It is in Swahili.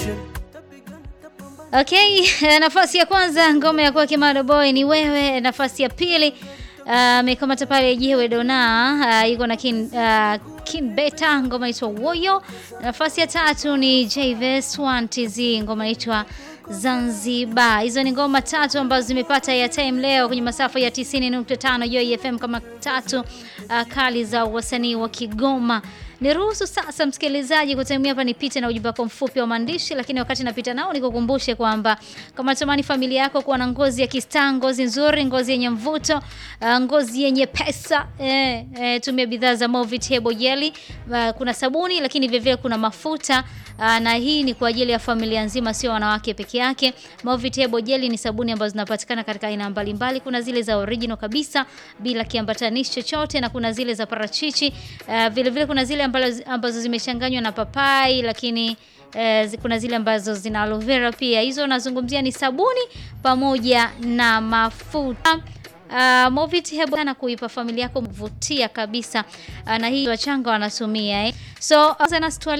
Okay, nafasi ya kwanza ngoma ya kwake Mado Boy ni wewe. Nafasi ya pili amekamata uh, pale Jiwe Dona uh, yuko na kin, uh, kin Beta ngoma inaitwa Woyo. Nafasi ya tatu ni Jves 1TZ ngoma inaitwa Zanzibar. Hizo ni ngoma tatu ambazo zimepata ya time leo kwenye masafa ya 90.5 Joy FM kama tatu uh, kali za wasanii wa Kigoma. Niruhusu sasa msikilizaji kutemia hapa nipite na ujumbe wako mfupi wa maandishi, lakini wakati napita nao nikukumbushe kwamba kama natamani familia yako kuwa na ngozi ya kistaa, ngozi nzuri, ngozi yenye mvuto, uh, ngozi yenye pesa eh, eh, tumia bidhaa za Movit Hebo Jelly. Uh, kuna sabuni lakini vile vile kuna mafuta uh, na hii ni kwa ajili ya familia nzima, sio wanawake peke yake. Movit Hebo Jelly ni sabuni ambazo zinapatikana katika aina mbalimbali. Kuna zile za original kabisa bila kiambatanishi chochote na kuna zile za parachichi uh, vile vile kuna zile ambazo, ambazo zimechanganywa na papai lakini eh, kuna zile ambazo zina aloe vera pia. Hizo nazungumzia ni sabuni pamoja na mafuta. Uh, Movit Hebo na kuipa familia yako mvutia kabisa uh, na hii wachanga wanatumia eh. So uh,